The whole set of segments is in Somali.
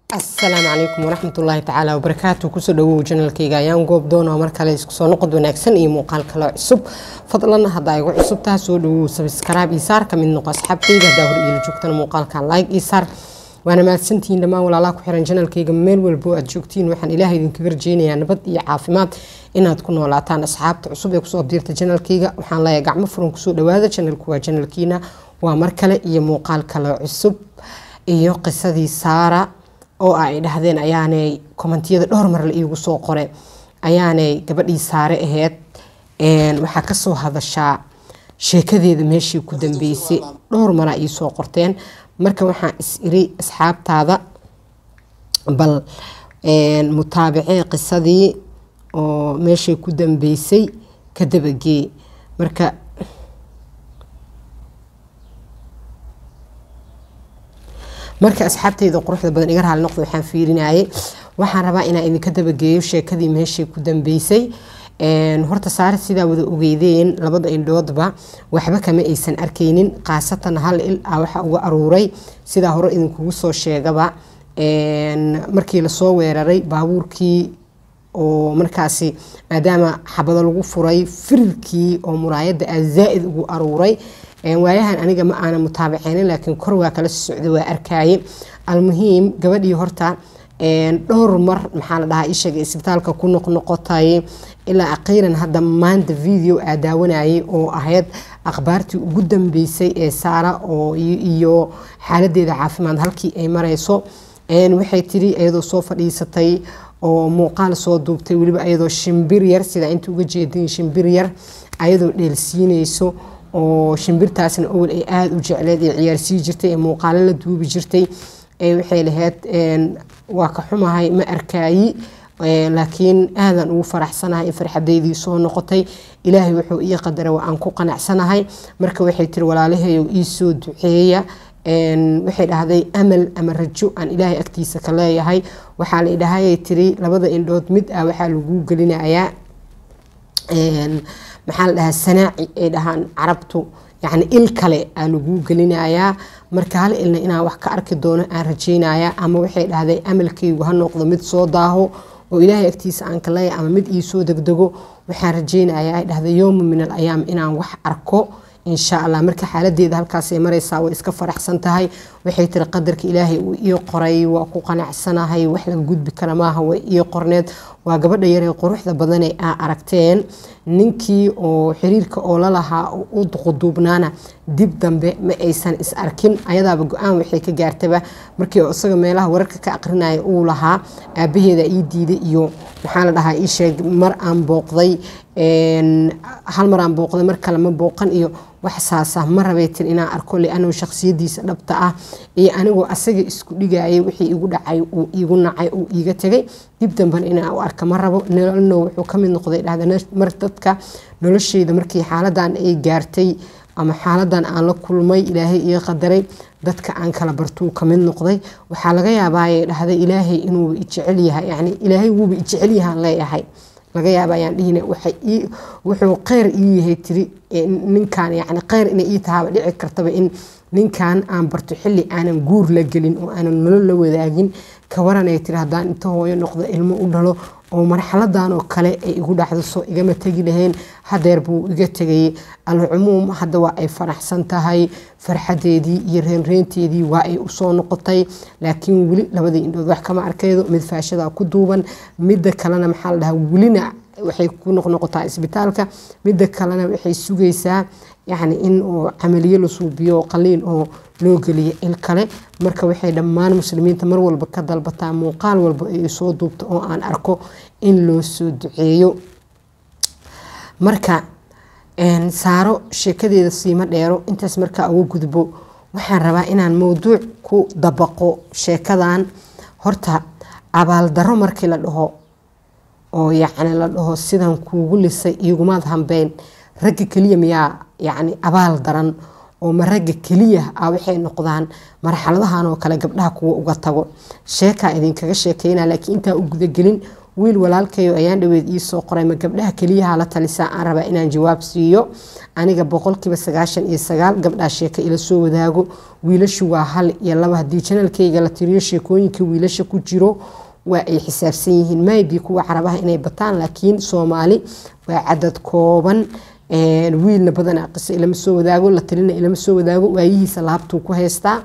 asalaamu calaykum waraxmatullaahi tacaala wabarakaatu kusoo dhawow janalkayga ayaan goob doona mar kale isku soo noqod wanaagsan iyo muuqaal kale cusub fadlan haddaa igu cusub taha soo dhawow sabskaraab ii saar kamid noqo asxaabtayda haddaa hor iila joogtana muuqaalkan like ii saar waana mahadsantihiin dhammaan walaalaha ku xiran janalkayga meel walbo aad joogtiin waxaan ilaaha idinkaga rajeynayaa nabad iyo caafimaad inaad ku noolaataan asxaabta cusub ee kusoo abdiirta janalkayga waxaan leeyahay gacmo furan kusoo dhawaada janalku waa janalkiina waa mar kale iyo muuqaal kale cusub iyo qisadii saara oo ay dhahdeen ayaanay kommentiyada dhowr mar la iigu soo qore ayaanay gabadhii saare aheyd waxaa kasoo hadashaa sheekadeeda meeshii ku dambeysay dhowr maraa iisoo qorteen marka waxaan is iri asxaabtaada bal mutaabacee qisadii oo meeshay ku dambeysay ka dabagee marka marka asxaabteyda quruxda badan iga raali noqda waxaan fiirinayay waxaan rabaa inaan idinka dabageeyo sheekadii meeshay ku dambeysay horta saare sidaa wada ogeydeen labada indhoodba waxba kama aysan arkaynin khaasatan hal il ah waxa uga aruuray sidaa hore idinkugu soo sheegaba markii lasoo weeraray baabuurkii oo markaasi maadaama xabado lagu furay firirkii oo muraayada ah zaa-id ugu aruuray waayahan aniga ma aana mutaabaceynin laakiin kor waa kala socda waa arkaaye almuhiim gabadhii horta dhowr mar maxaa la dhahaa ishaga isbitaalka ku noqnoqotay ilaa aqiiran hadda maanta video aa daawanayay oo ahayd akhbaartii ugu dambeysay ee saara oo iyo xaaladeeda caafimaad halkii ay mareyso waxay tiri iyadoo soo fadhiisatay oo muuqaal soo duubtay weliba ayadoo shimbir yar sidaa inta uga jeedin shimbir yar ayadoo dheelsiineyso oo shimbirtaasna awal ay aada u jecleed ee ciyaarsii jirtay ee muuqaalo la duubi jirtay waxay lahayd waa ka xumahay ma arkaayi laakiin aadan ugu faraxsanahay in farxadeydii soo noqotay ilaahay wuxuu ii qadara waa aan ku qanacsanahay marka waxay tiri walaalaheeyo ii soo duceeya waxay dhahday amal ama rajo aan ilaahay agtiisa ka leeyahay waxaa la idhahayay tiri labada indhood mid ah waxaa lagu gelinayaa maxaa la dhahaa sanaaci ay dhahaan carabtu yacni il kale aa laguu gelinayaa marka hal ilna inaan wax ka arki doono aan rajeynayaa ama waxay dhahday amalkaygu ha noqdo mid soo daaho oo ilaahay agtiisa aan ka leeya ama mid ii soo degdego waxaan rajeynayaa ay dhahday yowma min al ayaam inaan wax arko insha allah marka xaaladeeda halkaasay mareysaa way iska faraxsan tahay waxay tiri qadarka ilaahay uu ii qoray waa ku qanacsanahay wax laga gudbi kara maaha way ii qorneed waa gabadha yaree quruxda badane aa aragteen ninkii oo xiriirka oo lalahaa u quduubnaana dib dambe ma aysan is arkin ayadaaba go-aan waxay ka gaartaba markii isaga meelaha wararka ka aqrinaya uu lahaa aabaheeda ii diiday iyo maxaa la dhahaa ii sheeg mar aan booqday hal mar aan booqday mar kale ma booqan iyo wax saasa ma rabay tir inaan arko lianuu shakhsiyadiisa dhabta ah iyo anigoo asaga isku dhigayay wixii igu dhacay uu iigu nacay uu iiga tegay dib damban inaan u arka ma rabo nololno wuxuu ka mid noqday dhahda mar dadka nolosheyda markii xaaladan ay gaartay ama xaaladan aan la kulmay ilaahay ii qadaray dadka aan kala bartuu ka mid noqday waxaa laga yaabaaye dhahda ilaahay inuuba ijecel yahay yani ilaahay wuuba ijecel yahaan leeyahay laga yaaba ayaan dhihina wuxuu kheyr ii yahay tiri ninkan yani kheyr inay ii tahaaba dhici kartaba in ninkan aan barto xilli aanan guur la gelin oo aanan nolol la wadaagin ka waranay tiri haddaan inta hooyo noqdo ilmo u dhalo oo marxaladan oo kale ay igu dhacdo soo igama tegi lahayn hadeer buu iga tegayay alcumuum hadda waa ay faraxsan tahay farxadeedii iyo reenreenteedii waa ay usoo noqotay laakiin weli labadii indhood wax kama arkaydo mid faashada ku duuban midda kalena maxaa la dhahaa welina waxay ku noqnoqotaa isbitaalka midda kalena waxay sugaysaa yacni in oo camaliyo la suubiyo qaliin oo loo geliyo il kale marka waxay dhammaan muslimiinta mar walba ka dalbataa muuqaal walba ay soo duubto oo aan arko in loo soo duceeyo marka saaro sheekadeeda siima dheero intaas markaa uga gudbo waxaan rabaa inaan mowduuc ku dabaqo sheekadan horta abaaldaro markii la dhaho oo yacni la dhaho sidan kuugu lisay igumaad hambeyn ragga keliya miyaa yacni abaal daran oo ma ragga keliya ah waxay noqdaan marxaladahan oo kale gabdhaha kuwa uga tago sheekaa idinkaga sheekeyna laakiin intaa u gudagelin wiil walaalkayo ayaan dhaweed iisoo qoray ma gabdhaha keliyaha la talisaa aan rabaa inaan jawaab siiyo aniga boqolkiiba sagaashan iyo sagaal gabdhaa sheeka ila soo wadaago wiilashu waa hal iyo laba haddii janalkayga la tiriyo sheekooyinka wiilasha ku jiro waa ay xisaabsan yihiin maybi kuwa carabaha inay bataan laakiin soomaali waa cadad kooban wiilna badanaa qiso ilama soo wadaago la tirina ilama soo wadaago waayihiisa laabtuu ku haystaa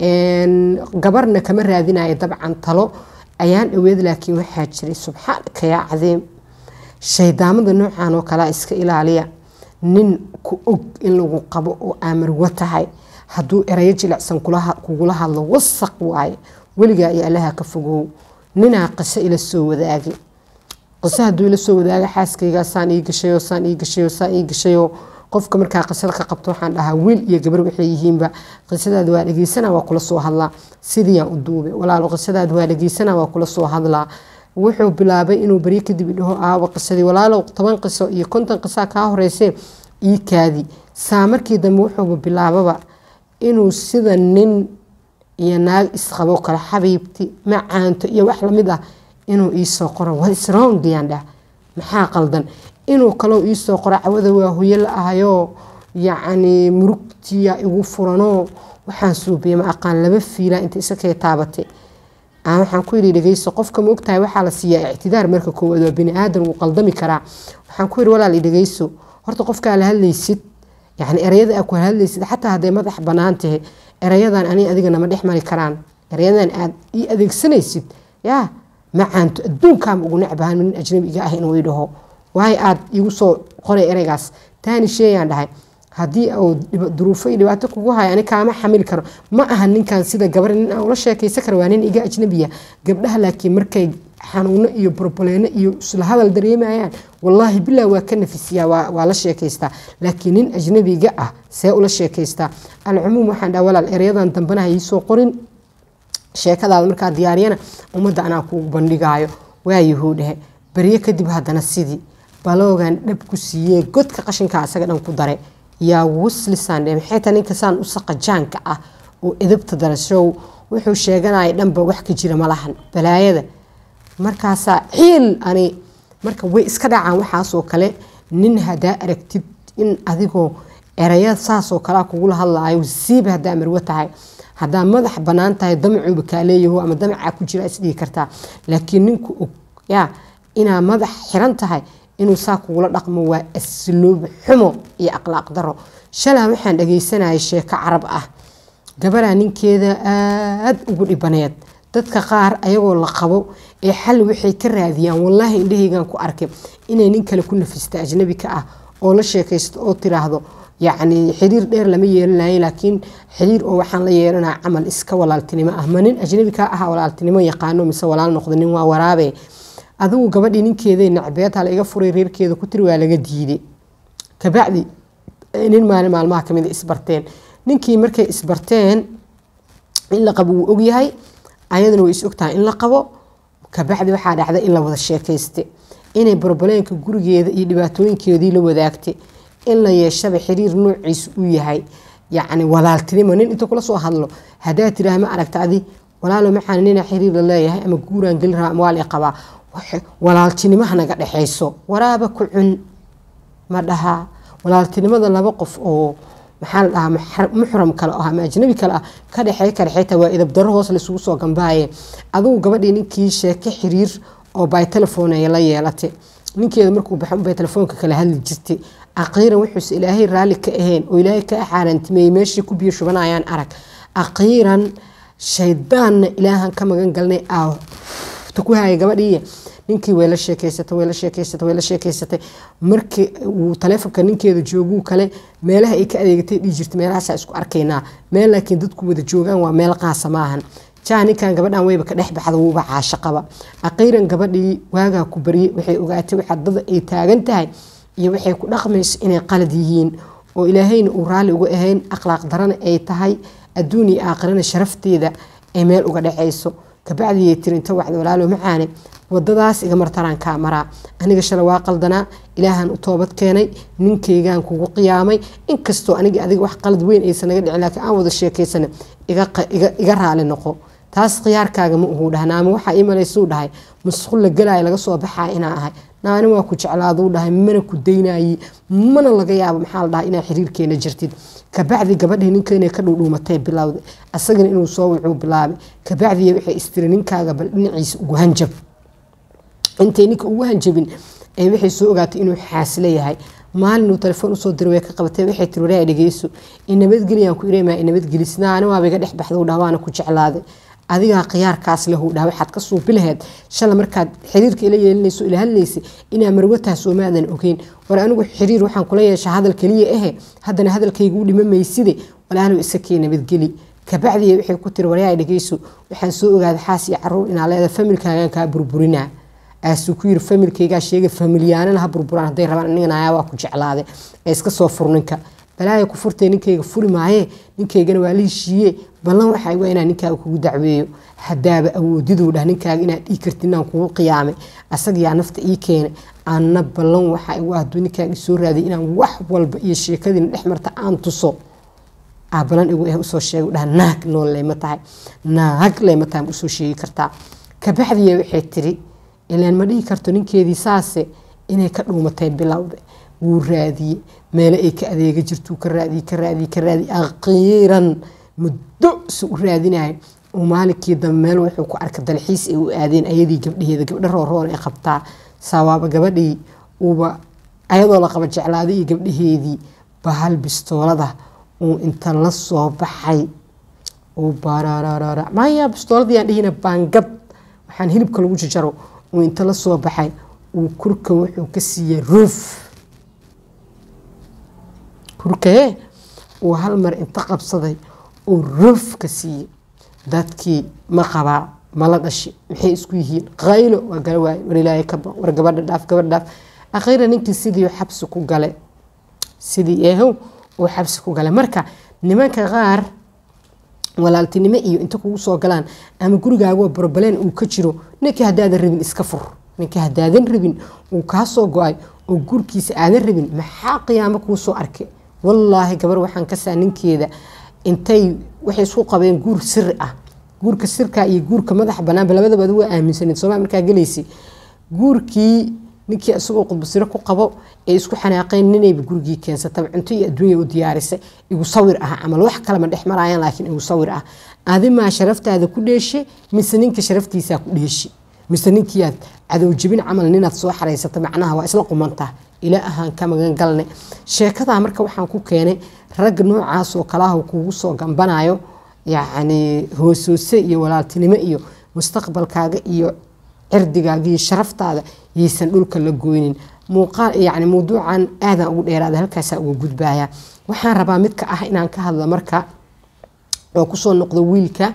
gabarna kama raadinayo dabcan talo ayaan dhaweed laakiin waxaa jiray subxaanaka yaa cadiim shaydaamada noocan oo kalea iska ilaaliya nin ku og in lagu qabo oo aamarwa tahay hadduu erayo jilicsan kugula hadlo wasaq waaye weligaa iyo allaha ka fogow ninaa qiso ila soo wadaagay qiso hadduu ila soo wadaaga xaaskaygaa saan ii gashayo saan ii gashayo saan ii gashayo qofka markaa qisada ka qabto waxaan dhahaa wiil iyo gabar waxay yihiinba qisadaada waa dhegeysana waa kula soo hadlaa sidiiyaan u duubay walaalo qisadaada waa dhegeysana waa kula soo hadlaa wuxuu bilaabay inuu baryo kadib idhaho aawa qisadii walaalow toban qiso iyo konton qisaa kaa horeysee ii kaadi saa markii dambe wuxuuba bilaababa inuu sida nin iyo naag isqabo kale xabiibti macaanto iyo wax lamid ah inuu iisoo qoro wsrongdiyaan dhah maxaa qaldan inuu kaloo iisoo qoro cawada waa hoyo la ahayoo yacni murugtiya igu furanoo waxaan suubiyey ma aqaan laba fiila inta isakee taabatay waxaan ku yidhi dhegeyso qofka ma ogtahay waxaa la siiyaa ictidaar marka koowaad waa bini aadan wuu qaldami karaa waxaan ku yidhi walaal dhegeyso horta qofkaa la hadlaysid yacni erayada aa ku hadlaysid xataa hadday madax bannaan tahay erayadan ani adiga nama dhex mari karaan erayadan aad ii adeegsanaysid yaa macaanto adduunkaama ugu necbahan nin ajnabi iga ah inuu ii dhaho waayo aad igu soo qoray ereygaas taani sheeyaan dhahay haddii uu duruufo iyo dhibaato kugu hayo ani kaama xamili karo ma aha ninkan sida gabar nin aan ula sheekaysan karo waa nin iga ajnabiya gabdhaha laakiin markay xanuuno iyo borboleeno iyo isla hadal dareemayaan wallaahi bilaa waa ka nafisiyaa waa la sheekaystaa laakiin nin ajnabiga ah see ula sheekaystaa alcumuum waxaan dhaha walaal ereyadan dambanaha iisoo qorin sheekadaada markaa diyaariyana ummadda anaa kuugu bandhigaayo waayahuu dhehe baryo kadib haddana sidii baloogan dhab ku siiyee godka qashinka asaga dhan ku dare yaa wuslisaan dhe maxayta ninka saan u saqajaanka ah oo edabta darashow wuxuu sheeganaya dhanba wax ka jira malahan balaayada markaasaa ciil ani marka way iska dhacaan waxaasoo kale nin hadaa aragtid in adigoo eraya saasoo kalea kugula hadlaayo siiba hadaa marwo tahay hadaa madax banaan tahay damacuuba kaa leeyaho ama damacaa ku jira isdhigi kartaa laakiin ninku og yaa inaa madax xiran tahay inuu saa kugula dhaqmo waa asluub xumo iyo akhlaaq daro shalaa waxaan dhagaysanayay sheeko carab ah gabaraa ninkeeda aada ugu dhibaneed dadka qaar ayagoo la qabo ee xal waxay ka raadiyaan wallaahi indhahaygan ku arkay inay nin kale ku nafista ajnabi ka ah oo la sheekaysto oo tiraahdo yacni xiriir dheer lama yeelanayo laakiin xiriir oo waxaan la yeelanaa camal iska walaaltinimo ah ma nin ajnabi ka ah walaaltinimo yaqaano mise walaal noqdo nin waa waraabe adigu gabadhii ninkeeday nacbeedha la iga furay reerkeeda ku tiri waa laga diiday kabacdi nin maalin maalmaha kamid isbarteen ninkii markay isbarteen in la qabo wuu ogyahay ayaduna way is ogtahay in la qabo kabacdi waxaa dhacday in la wada sheekayste inay borboleenka gurigeeda iyo dhibaatooyinkeedii la wadaagtay in la yeeshaba xiriir noociisa u yahay yacni walaaltinimo nin inta kula soo hadlo haddaa tiraah ma aragta adi walaalo maxaan nina xiriir la leeyahay ama guuraan gelin rabaa ama waa la qabaa walaaltinimaha naga dhexayso waraaba ku cun ma dhahaa walaaltinimada laba qof oo maxaa la dhahaa muxram kale ah ama ajnabi kale ah ka dhexey ka dhexeyta waa idab daro hoos laisugu soo gambaaye adigu gabadhii ninkii sheeke xiriir oo bay telefoonaya la yeelatay ninkeeda markuu baxo bay telefoonka kala hadli jirtay aqiiran wuxuuse ilaahay raalli ka ahayn oo ilaahay ka axaaraantimeeyey meeshii ku biyo shubanayaan arag aqiiran shaydaanna ilaahan ka magan galnay aa ku haya gabadhii ninkii way la sheekeysatay way la sheekeysatay way la sheekeysatay markii uu taleefonka ninkeeda jooguu kale meelaha ay ka adeegatay dhii jirta meelahaasaa isku arkaynaa meel laakiin dadku wada joogaan waa meel qaasa maahan jaa ninkan gabadhan wayba ka dhex baxda wuuba caasho qaba aqiiran gabadhii waagaa ku baryay waxay ogaatay waxa dada ay taagan tahay iyo waxay ku dhaqmayso inay qalad yihiin oo ilaahayna uu raalli uga ahayn akhlaaq darana ay tahay adduun iyo aakhirana sharafteeda ay meel uga dhexayso kabacdiyay tiri inta wacda walaalo macaane wadadaas iga martaraan kaa maraa aniga shala waa qaldanaa ilaahan u toobad keenay ninkaygaan kugu qiyaamay inkastoo aniga adiga wax qalad weyn aysan naga dhicin laakiin aan wada sheekaysana iga raali noqo taas khiyaarkaaga ma uhu dhahay naama waxaa ii malaysuu dhahay masquul la gelaayo laga soo baxaa inaa ahay naani waa ku jeclaaduu dhahay mana ku daynayi mana laga yaabo maxaa la dhahay inaa xiriirkeena jirtid kabacdi gabadhii ninka inay ka dhuudhuumatay bilowday asagana inuu soo wucuu bilaabay kabacdiya waxay istiri ninkaaga bal dhinaciisa ugu hanjab intay ninka ugu hanjabin ee waxay soo ogaatay inuu xaasle yahay maalin uu telefoon usoo diray way ka qabatay waxay tiri waraa dhegeyso inabadgeliyaan ku ireemaa inabadgelisnaa ani waaba iga dhex baxda dhaha waana ku jeclaaday adigaa khiyaarkaas lahu dhaha waxaad ka suubi laheed shala markaad xiriirka ila yeelinayso ila hadlaysa inaa marwataha soomaadan ogeyn war anigu xiriir waxaan kula yeeshaa hadal keliya ahe haddana hadalkayga u dhima mayside walaalow isakee nabadgeli kabacdiya waxay ku tiri waryaa dhegeyso waxaan soo ogaaday xaas iyo caruur inaa leedahay familkaagan kaa burburinaa aasuu ku yiri familkaygaa sheega familyaanana ha burburaan hadday rabaan anigana waa ku jeclaaday ee iska soo fur ninka balaaya ku furtay ninkayga furi maayee ninkaygana waa la heshiiye ballan waxaa waa inaa ninkaaga kugu dacweeyo hadaaba awoodiduu dhah ninkaaga inaad dhii kartid inaan kugu qiyaamay asagayaa nafta ii keenay anna ballan waxaa igu hadduu ninkaaga isoo raadiyay inaan wax walba iyo sheekadiina dhex marta aan tuso aa balan igu eh usoo sheega dhah naag nool leyma tahay naag leyma tahay ma usoo sheegi kartaa kabacdiya waxay tiri ilaan ma dhihi karto ninkeedii saase inay ka dhuumatay bilowda wuu raadiyey meele ay ka adeega jirtuu ka raadiye ka raadiye ka raadiye akhiiran muddo si u raadinayo uu maalinkii dambe meel wuxuu ku arkay dalxiis ay u aadeen ayadii gabdhaheeda gabdha rooroon ay qabtaa saawaaba gabadhii uuba ayadoo la qaba jeclaaday iyo gabdhaheedii bahal bistoolada uu inta la soo baxay uu barararara maya bistooladii aan dhihina baangad waxaan hilibka lagu jajaro uu inta la soo baxay uu kurka wuxuu ka siiyey ruuf kurkee uu hal mar inta qabsaday uu ruuf ka siiyey dadkii ma qabaa mala dhashi maxay isku yihiin qaylo waa gala waaye war ilaahay ka ba war gabadha dhaaf gabadha dhaaf akhiira ninkii sidii xabsi ku gale sidii eehow uu xabsi ku gale marka nimanka qaar walaaltinimo iyo inta kugu soo galaan ama gurigaagoo barbaleen uu ka jiro ninkii haddaadan rabin iska fur ninkii haddaadan rabin uu kaa soo go-ay oo gurkiisa aadan rabin maxaa qiyaamo kuu soo arkay wallaahi gabar waxaan kasaa ninkeeda intay waxay isku qabeen guur siri ah guurka sirka iyo guurka madaxa banaanba labadaba ad waa aaminsaneed sooma markaa gelaysay guurkii ninkii isagoo qudbasiro ku qabo ee isku xanaaqeen ninayba gurigii keensataba cunto iyo adduunya u diyaarisay igu sawir ah camal wax kalema dhex marayaan laakiin igu sawir ah adimaa sharaftaada ku dheeshe mise ninka sharaftiisaa ku dheeshi mise ninkiiaad cadowjabin camal ninaad soo xaraysata macnaha waa isla qumantaa ila ahaan ka magan galne sheekadaa marka waxaan ku keenay rag noocaas oo kalaah kugu soo gambanayo yacni hoosoose iyo walaaltinimo iyo mustaqbalkaaga iyo cirdigaaga iyo sharaftaada yaysan dhulka la goynin muuqaal yani mawduucan aadaan ugu dheeraada halkaasaa uga gudbaya waxaan rabaa midka ah inaan ka hadlo marka oo kusoo noqdo wiilka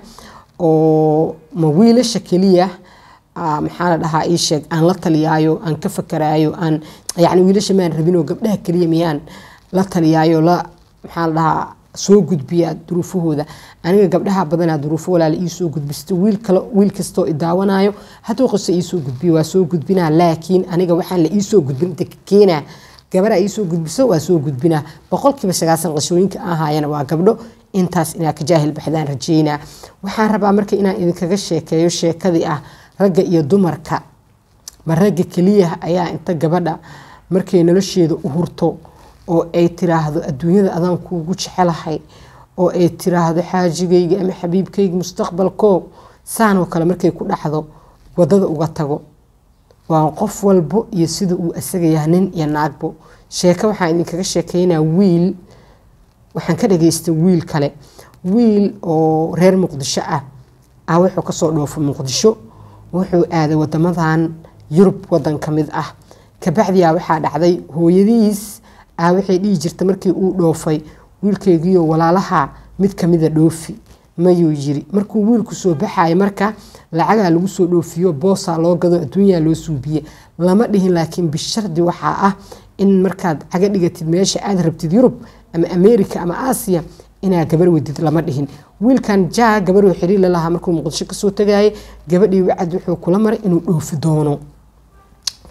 oo ma wiilasha keliya maxaa la dhahaa ii sheeg aan la taliyaayo aan ka fakaraayo aan yani wiilasha maan rabinoo gabdhaha keliya miyaan la taliyaayo la maxaa la dhahaa soo gudbiya duruufahooda aniga gabdhaha badanaa duruufo walaala iisoo gudbisto wiil kale wiil kastoo idaawanayo hadduu qose iisoo gudbiyo waa soo gudbinaa laakiin aniga waxaan la iisoo gudbin keenaa gabara iisoo gudbiso waa soo gudbinaa boqolkiiba sagaasan qashooyinka ahaayana waa gabdho intaas inaa ka jaahil baxdaan rajeynaa waxaan rabaa marka inaan idinkaga sheekeeyo sheekadii ah ragga iyo dumarka ma ragga keliya ayaa inta gabadha markay nolosheeda u hurto oo ay tiraahdo adduunyada adaan kuugu jecelahay oo ay tiraahdo xaajigayga ama xabiibkayga mustaqbalko saanoo kale markay ku dhacdo wadada uga tago waa qof walbo iyo sida uu asaga yahay nin iyo naagbo sheeko waxaan idinkaga sheekeynaa wiil waxaan ka dhageystay wiil kale wiil oo reer muqdisho ah ah wuxuu kasoo dhoofo muqdisho wuxuu aaday wadamadan yurub wadan ka mid ah kabacdiyaa waxaa dhacday hooyadiis ah waxay dhihi jirta markii uu dhoofay wiilkeygiiyo walaalaha mid kamida dhoofi mayuu yiri markuu wiilku soo baxaya marka lacagaa lagu soo dhoofiyo boosaa loo gado adduunyaa loo suubiye lama dhihin laakiin bishardi waxaa ah in markaad caga dhigatid meesha aad rabtid yurub ama america ama aasiya inaa gabar wedid lama dhihin wiilkan jaa gabaruu xiriir lalahaa markuu muqdisho kasoo tagayay gabadhii wacad wuxuu kula maray inuu dhoofi doono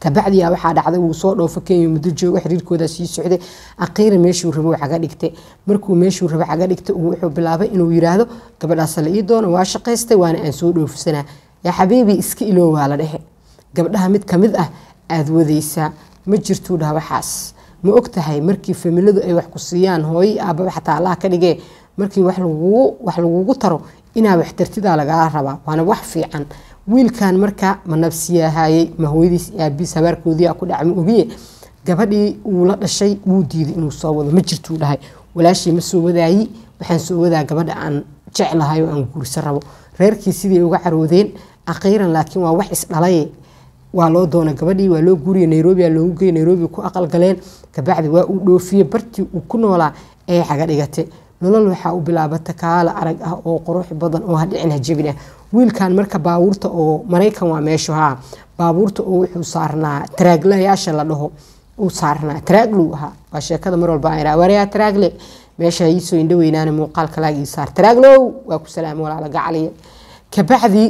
kabacdiyaa waxaa dhacday wuu soo dhoofo kenya muddo joogo xiriirkooda sii socday aqiira meeshuu rabo caga dhigtay markuu meeshuu rabo caga dhigtay wuxuu bilaabay inuu yiraahdo gabadhaas la ii doono waa shaqaystay waana aan soo dhoofsanaa yaa xabiibi iska iloo waa la dhehe gabdhaha mid ka mid ah aada wadaysaa ma jirtuu dhaha waxaas ma og tahay markii familadu ay wax ku siiyaan hooyo aababa xataa allah ka dhigee markii wax lagugu taro inaa wax tartidaa lagala rabaa waana wax fiican wiilkan marka ma nabsiyaahayey ma hooyadiis aabiis habaarkoodiia ku dhaca ma ogiye gabadhii uu la dhashay wuu diiday inuu soo wado ma jirtuu dhahay walaashii ma soo wadaayi waxaan soo wadaa gabadha aan jeclahay oo aan guursan rabo reerkii sidii uga caroodeen aqiiran laakiin waa wax isdhalay waa loo doona gabadhii waa loo guuriya nairobi loogu geey nairobi ku aqalgaleen kabacdi waa uu dhoofiye bartii uu ku noolaa ee caga dhigate nolol waxaa u bilaabata kaala arag ah oo qurux badan oo hadhicin hajabin ah wiilkan marka baabuurta oo maraykan waa meeshu haa baabuurta oo wuxuu saarnaa taraaglayaasha la dhaho uu saarnaa taraaglu ahaa waa sheekada mar walba aan waryaa taraagle meesha iisoo indho weynaana muuqaalka laag ii saar taraaglow waa ku salaama walaala gacaliya kabacdi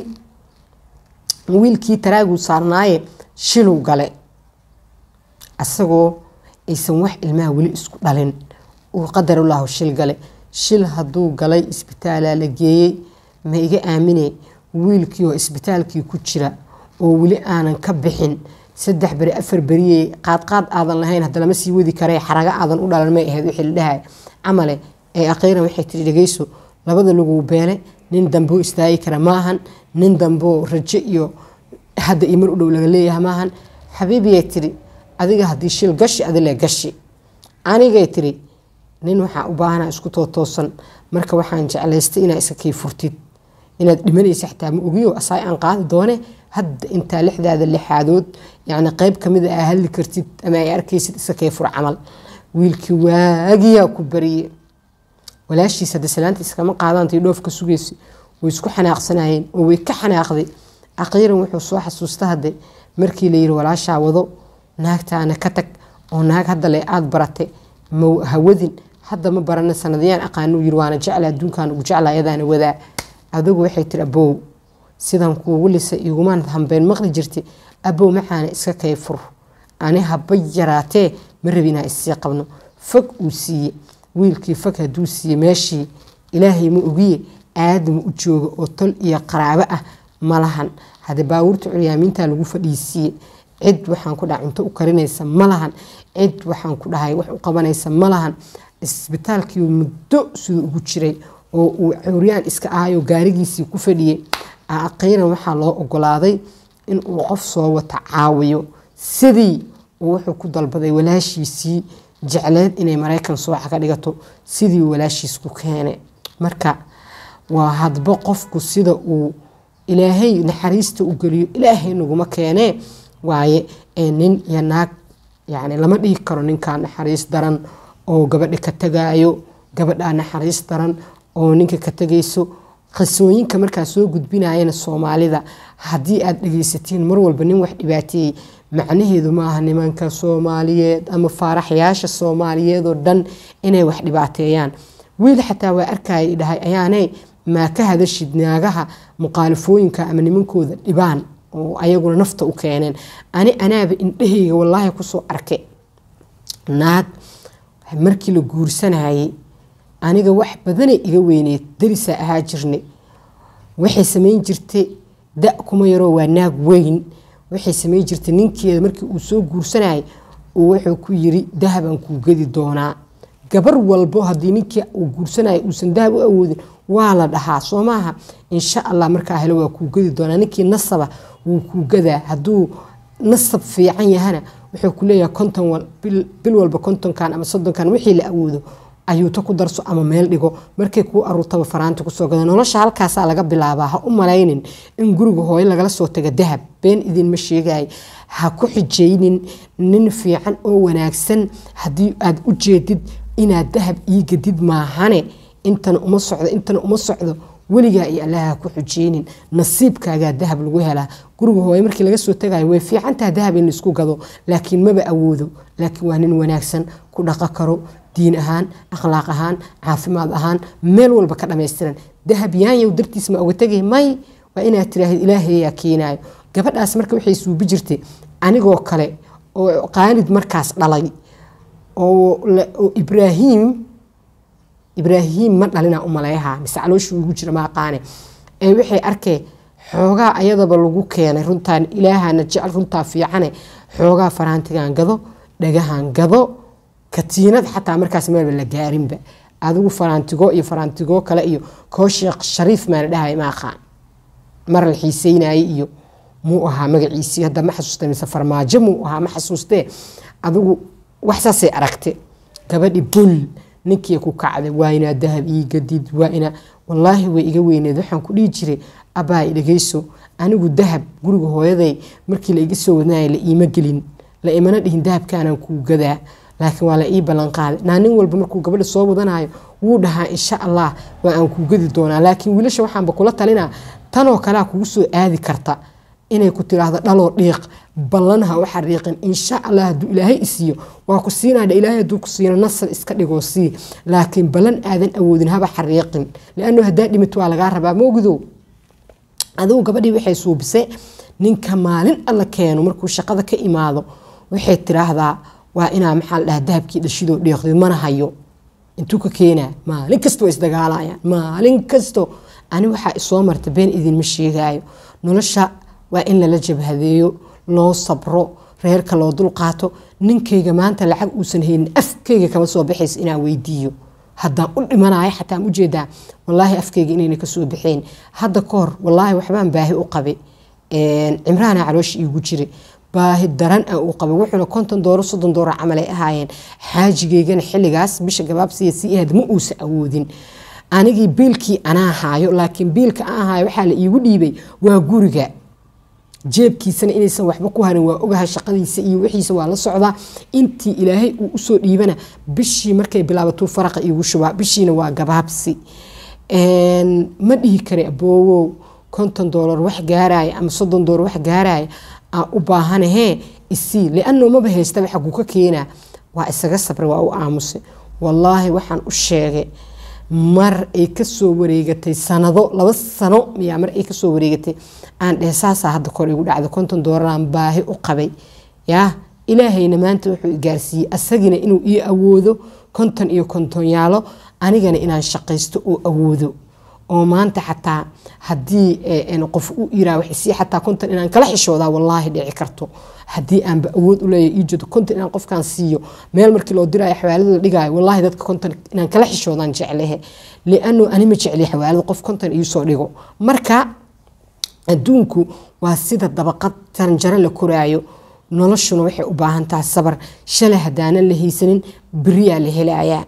wiilkii taraaguu saarnaaye shiluu gale asagoo aysan wax ilmaha weli isku dhalin uu qadarullahu shil gale shil hadduu galay isbitaalaa la geeyey ma iga aamine wiilkii oo isbitaalkii ku jira oo weli aanan ka bixin saddex beri afar beriyey qaadqaad aadan lahayn hadda lama sii wadi karee xaraga aadan u dhalan may ahayd wixii la dhahay camale ee aqiiran waxay tiri dhegeyso labada laguu beele nin damboo istaagi kara maahan nin damboo rajo iyo hadda iyo mar u dhow laga leeyahay maahan xabiibiyay tiri adiga haddii shil gashi adile gashi anigay tiri nin waxaa u baahana isku tootoosan marka waxaan jeclaystay inaa iska kii furtid inaad dhimanaysa xitaa ma ogiyo asaay aan qaadi doone hadda intaa lixdaada lixaadood yacni qeyb kamid a aa hadli kartid ama ay arkaysid iska kii fur camal wiilkii waagiyaa ku bariye walaashiis hadda salaanta iskama qaadaantay dhoof ka sugaysa way isku xanaaqsanayeen oo way ka xanaaqday aqiiran wuxuu soo xasuusta hadde markii la yiri walaashaa wado naagtaana ka tag oo naag hadda le aada barate ma hawadin hadda ma barana sanadiyaan aqaanuu yiri waana jecla adduunkan ugu jecla ayadaana wadaa adigu waxay tiri abow sidan kuugu lisa igumaan hambeen maqli jirtay abow maxaana iska kay fur ani haba yaraatee ma rabi inaa issii qabno fog uu siiye wiilkii fog hadduu siiye meeshii ilaahay ma ogiye aadama u jooga oo tol iyo qaraabo ah malahan haddii baabuurta curyaamiinta lagu fadhiisiiye cid waxaan ku dhahay cunto u karinaysa malahan cid waxaan ku dhahay wax u qabanaysa malahan isbitaalkii muddo siduu ugu jiray oo uu curyaan iska ahayo gaarigiisii ku fadhiyey aqiiran waxaa loo ogolaaday in uu qof soo wata caawiyo sidii uu wuxuu ku dalbaday walaashiisii jecleed inay maraykan sooxa ka dhigato sidii walaashiis ku keene marka waa hadba qofku sida uu ilaahay naxariista u geliyo ilaahay naguma keenee waaye nin iyo naag yani lama dhihi karo ninkaa naxariis daran oo gabadha ka tagaayo gabadhaa naxariis daran oo ninka ka tegayso qisooyinka markaa soo gudbinayana soomaalida haddii aad dhegeysatiin mar walba nin wax dhibaateeyey macnaheedu maaha nimanka soomaaliyeed ama faaraxyaasha soomaaliyeed oo dhan inay wax dhibaateeyaan wiil xataa waa arkaya dhahay ayaanay maa ka hadashid naagaha muqaalifooyinka ama nimankooda dhibaan oo ayaguna nafta u keeneen ani anaaba indhahayga wallaahi kusoo arkay naag markii la guursanayay aniga wax badanay iga weyneed darisaa ahaa jirnay waxay samayn jirtay da kuma yaroo waa naag weyn waxay samayn jirtay ninkeeda markii uu soo guursanayay uu wuxuu ku yiri dahabaan kuu gedi doonaa gabar walbo haddii ninkii uu guursanaya uusan dahab u awoodin waa la dhahaa soo maaha insha allah markaa helo waa kuu gedi doonaa ninkii nasaba wuu kuu gadaa hadduu nasab fiican yahana wuxuu ku leeyahay konton bil walba kontonkan ama soddonkan wixii la awoodo ayuuta ku darso ama meel dhigo markay kuu aruurtaba faraanta kusoo gada nolosha halkaasaa laga bilaabaa ha u malaynin in guriga hooyo lagala soo taga dahab been idinma sheegay ha ku xijaynin nin fiican oo wanaagsan haddii aad u jeedid inaad dahab ii gadid maahane intana uma socdo intana uma socdo weligaa iyo allaha ku xujeynin nasiibkaagaa dahab lagu helaa guriga hooye markii laga soo tagayo way fiicantaha dahab in laisku gado laakiin maba awoodo laakiin waa nin wanaagsan ku dhaqo karo diin ahaan akhlaaq ahaan caafimaad ahaan meel walba ka dhammaystiran dahab yaanyow dartiis ma oga tegay may waa inaad tiraahid ilaahayaa keenaayo gabadhaas marka waxay suubi jirtay anigoo kale oo qaanid markaas dhalay oo ibraahim ibraahim ma dhalina umaleeyaha mise calooshii ugu jira maaqaane ee waxay arkeen xoogaa ayadaba lagu keenay runtaan ilaahana jecel runtaa fiicane xoogaa faraantigan gado dhagahan gado katiinad xataa markaas meelba la gaarinba adigu faraantigo iyo faraantigo kale iyo koo sheekh shariif maana dhahay maaqaan mar la xiiseynayay iyo muu ahaa magaciisii hadda ma xasuusta mise farmaajo muu ahaa ma xasuustee adigu wax saasay aragte gabadhi bul ninkii ku kacday waa inaa dahab ii gadid waa inaa wallaahi way iga weyneed waxaan ku dhihi jiray abaa dhageyso anigu dahab guriga hooyaday markii la iga soo wadnaya la iima gelin la imana dhihin dahabkaanaan kuu gadaa laakiin waa la ii ballanqaaday naa nin walba markuu gabadha soo wadanayo wuu dhahaa insha allah waa aan kuu gadi doonaa laakiin wiilasha waxaanba kula talinaa tanoo kalea kugu soo aadi karta inay ku tiraahdo dhaloo dhiiq ballanha u xariiqin insha allah hadduu ilaahay isiiyo waa ku siinaadha ilaahay hadduu ku siino nasal iska dhigoo sii laakiin ballan aadan awoodin haba xariiqin liannu haddaa dhimit waa lagaa rabaa moogidow adigu gabadhii waxay suubise ninka maalin alla keeno markuu shaqada ka imaado waxay tiraahdaa waa inaa maxaa la dhahaa dahabkii dhashidoo dheeqdid mana hayo intuu ka keenaa maalin kasta waa isdagaalayaan maalin kasto ani waxaa isoo marta been idinma sheegaayo nolosha waa in lala jabhadeeyo loo sabro reerka loo dulqaato ninkayga maanta lacag uusan haynin afkayga kama soo baxaysa inaan weydiiyo haddaan u dhimanayo xataa aan ujeedaa wallaahi afkayga inayna kasoo baxeen hadda ka hor wallaahi waxbaan baahi u qabay cimraana caloosh iigu jira baahi daran a uu qabay wuxuuna konton dooro soddon dooro camalay ahaayeen xaajigeygana xilligaas bisha gabaabsiya si ahayd ma uusa awoodin anigii biilkii anaa haayo laakiin biilka aan haayo waxaa la iigu dhiibay waa guriga jeebkiisana inaysan waxba ku harin waa ogaha shaqadiisa iyo wixiisa waa la socdaa intii ilaahay uu usoo dhiibana bishii markay bilaabatuu faraqa iigu shubaa bishiina waa gabaabsi ma dhihi kara aboowow konton doolar wax gaaraya ama soddon doolar wax gaaraya aan u baahanahee isii lianno maba haystaba xaguu ka keenaa waa isaga sabray waa u aamusay wallaahi waxaan u sheegay mar ay kasoo wareegatay sanado laba sano miyaa mar ay kasoo wareegatay aan dhehe saasaa hadda kor igu dhacday konton doolaraan baahi u qabay yaa ilaahayna maanta wuxuu gaarsiiyey asagina inuu ii awoodo konton iyo kontonyaalo anigana inaan shaqaysto oo awoodo oo maanta xataa haddii qof u iraa waxsii xataa konton inaan kala xishoodaa wallaahi dhici karto haddii aanba awood u leeyahay ii jeedo konton inaan qofkaan siiyo meel markii loo diraayo xawaalada la dhigaayo wallaahi dadka konton inaan kala xishoodaan jeclehe liannu anima jecli xawaalada qof konton iisoo dhigo marka adduunku waa sida dabaqad taranjaro la koraayo noloshuna waxay u baahan tahay sabar shalay haddaanan la haysanin beriyaa la helayaa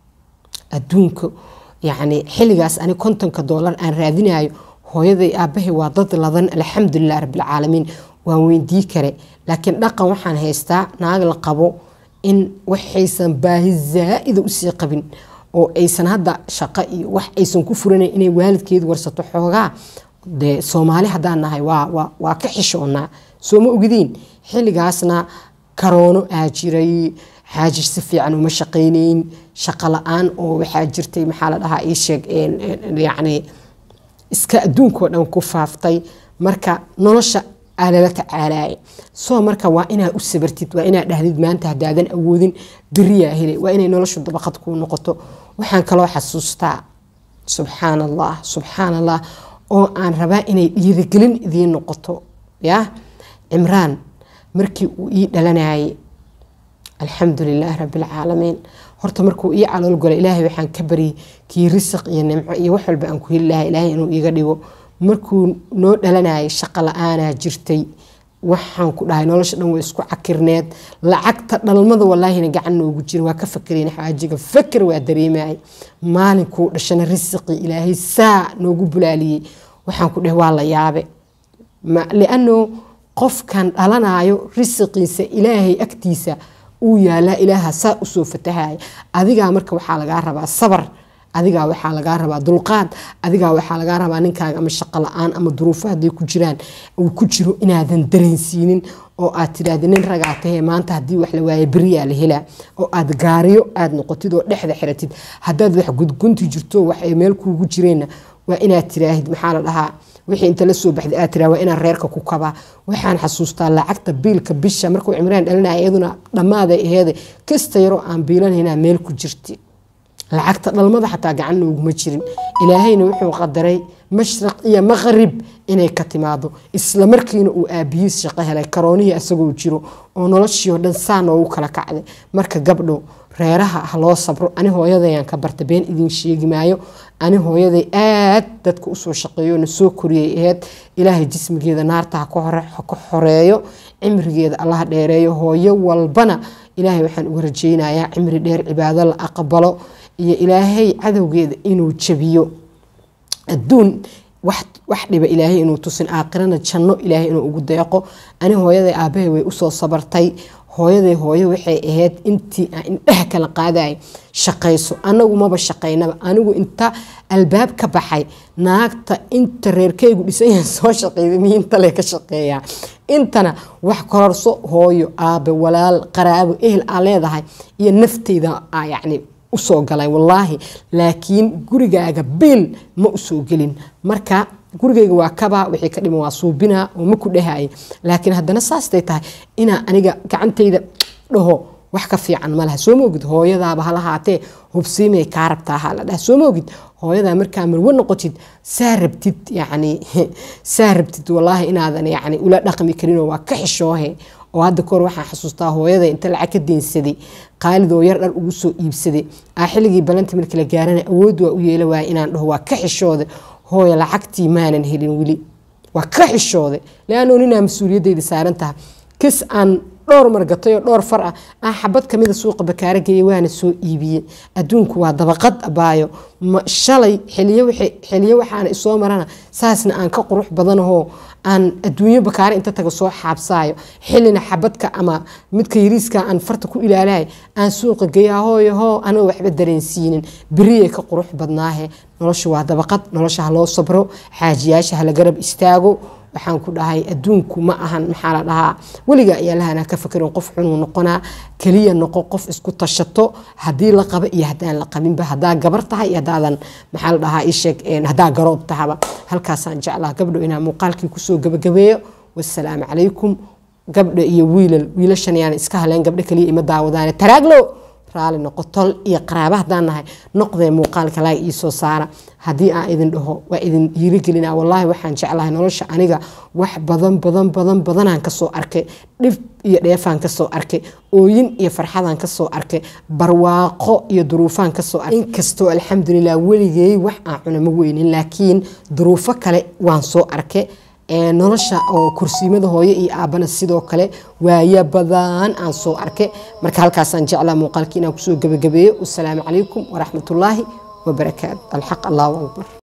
adduunka yacni xilligaas ani kontonka doolar aan raadinayo hooyaday aabbahay waa dad ladan alxamdulilah rabbilcaalamiin waan weydii kare laakiin dhaqan waxaan haystaa naag la qabo in waxaysan baahi zaa'ida usii qabin oo aysan hadda shaqo iyo wax aysan ku furanayn inay waalidkeedu warsato xoogaa dee soomaali haddaan nahay waa ka xishoonaa soo ma ogidiin xilligaasna karoono aa jiray xaaji si fiican uma shaqaynayn shaqo la-aan oo waxaa jirtay maxaa la dhahaa ii sheeg yacni iska adduunkao dhan ku faaftay marka nolosha aa lala tacaalaya soo marka waa inaa u sabartid waa inaa dhahdid maanta haddaadan awoodin beriyaa helay waa inay noloshu dabaqad kuu noqoto waxaan kaloo xasuustaa subxaan allah subxaan allah oo aan rabaa inay dhiirigelin idiin noqoto yaa cimraan markii uu ii dhalanayay alxamdu lilaahi rabbilcaalamiin horta markuu ii calool galo ilaahay waxaan ka baryay kii risiq iyo nimco iyo wax walba aan ku heli lahay ilaahay inuu iiga dhigo markuu noo dhalanayay shaqo la-aanaa jirtay waxaan ku dhahay nolosha dhan way isku cakirneed lacagta dhalmada wallaahina gacan noogu jira waa ka fakereen xaajiga faker waa dareemayay maalinkuu dhashana risiqii ilaahay saa noogu bulaaliyey waxaan ku dhahay waa la yaabe liano qofkan dhalanayo risiqiisa ilaahay agtiisa uu yaalaa ilaaha saa usoo fatahaya adigaa marka waxaa lagaa rabaa sabar adigaa waxaa lagaa rabaa dulqaad adigaa waxaa lagaa rabaa ninkaaga ama shaqo la-aan ama duruufo hadday ku jiraan uu ku jiro inaadan dareensiinin oo aad tidhaahdi nin ragaa tahee maanta haddii wax la waaye beriyaa la helaa oo aad gaariyo aad noqotid oo dhexda xiratid haddaad wax gudgunti jirto wax ay meel kuugu jireenna waa inaad tiraahid maxaa la dhahaa wixii inta la soo baxday aad tiraa waa inaan reerka ku kabaa waxaan xasuustaa lacagta biilka bisha markuu cimraan dhalinaya iyaduna dhammaaday aheede kasta yaroo aan biilanhaynaa meel ku jirti lacagta dhalmada xataa gacan nooguma jirin ilaahayna wuxuu qadaray mashraq iyo maqrib inay ka timaado isla markiina uu aabiyiis shaqo helay karoonihii isagoo jiro oo noloshii oo dhan saa noogu kala kacday marka gabdho reeraha ha loo sabro ani hooyadayaan ka barta been idiin sheegi maayo ani hooyaday aad dadka usoo shaqeeyo na soo koriyay aheyd ilaahay jismigeeda naarta ha ka xoreeyo cimrigeeda allaha dheereeyo hooyo walbana ilaahay waxaan uga rajaynayaa cimri dheer cibaado la aqbalo iyo ilaahay cadowgeeda inuu jabiyo adduun wax dhiba ilaahay inuu tusin aakhirana janno ilaahay inuu ugu deeqo ani hooyaday aabahay way usoo sabartay hooyaday hooyo waxay ahayd intii aan indhaha kala qaadaya shaqayso anagu maba shaqaynaba anigu inta albaab ka baxay naagta inta reerkaygu dhisanyaha soo shaqeyda miintale ka shaqeeyaa intana wax kororso hooyo aabe walaal qaraabo ehel aa leedahay iyo nafteyda yacni usoo galay wallaahi laakiin gurigaaga biil ma usoo gelin marka gurigayga waa kabaa wixii ka dhiman waa suubinaa oo ma ku dhahaya laakiin haddana saastay tahay inaa aniga gacantayda dhaho wax ka fiican ma laha soo moogid hooyadaaba ha lahaatee hubsiimay kaa rabtaa ha la dhaha soo moogid hooyadaa markaa marwo noqotid saa rabtid yacni saa rabtid wallaahi inaadan yacni ula dhaqmi karinoo waa ka xishoohe oo hadda kahor waxaan xasuustaa hooyada inta lacag ka deensaday qaalidoo yar dhar ugu soo iibsaday aa xilligii balanta markii la gaarana awood waa u yeela waaya inaan dhaho waa ka xishooday hooya lacagtii maanan helin weli waa ka xishooday leanoo ninaa mas-uuliyadeyda saaran taha kis aan dhowr margatay oo dhowr far ah aan xabad kamida suuqa bakaara geeyay waana soo iibiyey adduunku waa dabaqad abaayo shalay xiliyo waxaana isoo marana saasna aan ka qurux badanahoo aan adduunyo bakaare inta taga soo xaabsaayo xilina xabadka ama midka yariiska aan farta ku ilaalahay aan suuqa geeya hooyo hoo anoo waxba dareensiinin beriyay ka qurux badnaahe nolosha waa dabaqad nolosha ha loo sabro xaajiyaasha hala garab istaago waxaan ku dhahay adduunku ma ahan maxaa la dhahaa weliga ayaa lahanaa ka fakerin qof xunuu noqonaa keliya noqo qof isku tashato haddii la qabo iyo haddaan la qabinba haddaa gabar tahay iyo haddaadan maxaa la dhahaa isheeg haddaa garoob tahaba halkaasaan jeclaa gabdho inaa muuqaalkii kusoo gabagabeeyo wasalaamu calaykum gabdho iyo wiilal wiilashan yaan iska haleen gabdho keliya ima daawadaane taraaglo raali noqo tol iyo qaraaba haddaan nahay noqdee muuqaalka laag ii soo saara haddii aan idin dhaho waa idin dhiirigelina wallaahi waxaan jeclahay nolosha aniga wax badan badan badan badanaan kasoo arkay dhib iyo dheefaan kasoo arkay ooyin iyo farxadaan kasoo arkay barwaaqo iyo duruufaan kasoo arkay inkastoo alxamdulilah weligey wax aan cuna ma weynin laakiin duruufo kale waan soo arkay nolosha oo kursiimada hooyo iyo aabana sidoo kale waaya badan aan soo arkay marka halkaasaan jeclaa muuqaalkii inaan kusoo gabagabeeyo wasalaamu calaykum waraxmatullaahi wabarakaatu alxaq allahu akbar